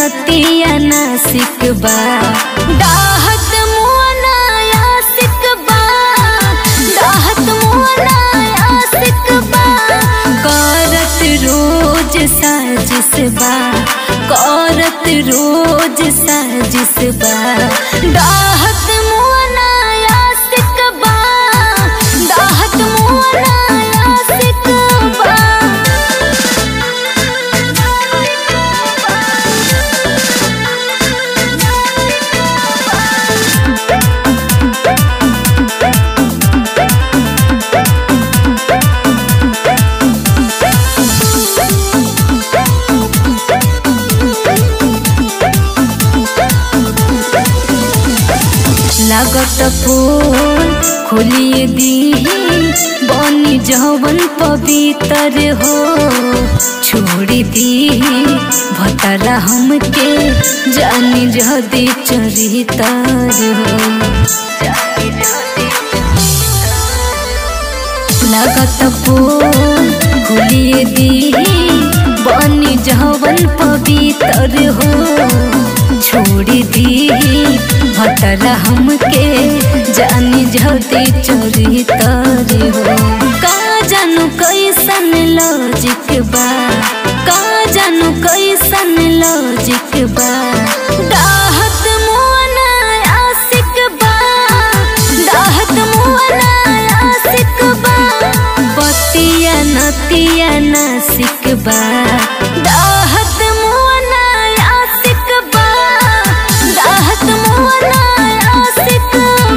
नतिया नासिक बा डाहत मुअना यासिक बा डाहत मुअना यासिक बा करत रोज साजिश बा करत रोज साजिश बा डाहत मुअना यासिक बा डाहत मुअना यासिक बा लागत फूल खोलिए दी बनी जवन पवित्र हो छोड़ी दी भतरा हमके जानी जदी चरितर हो लागत फूल खोलिए दी बनी जवन पवित्र हो छोड़ी दी भतरा हमके जानी जदी चोरी तारी हो का जानू कैसन लॉजिक बा का जानू कैसन लॉजिक बा डाहत मुअना आशिक बा डाहत मुअना आशिक बा बतिया नतिया नासिक बा डाहत मुअना आशिक बा डाहत मुअना आशिक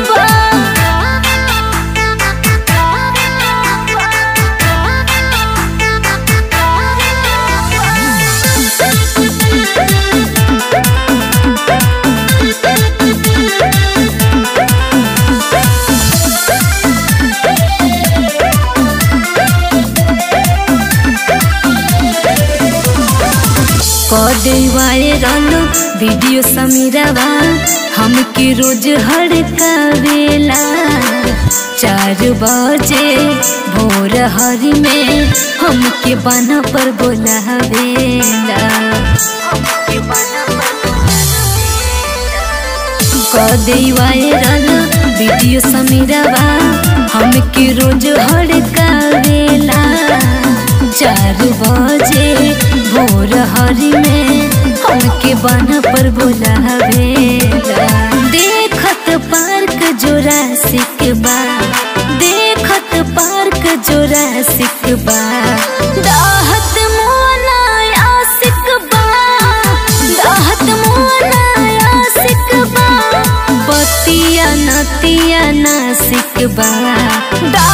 कदे वायरल वीडियो समीरवा हमके रोज हड़कावेला चार बजे भोर हरी में हमके बना पर बोलावेला कदे वायरल वीडियो समीरवा हमके रोज हड़कावेला चार बजे भोर हरी में हमके बना पर बोलावेला देखत पार्क जोरासिक बा देखत पार्क जोरासिक बा दाहत मोना आशिक बा दाहत मोना आशिक बा बतिया नतिया नासिक बा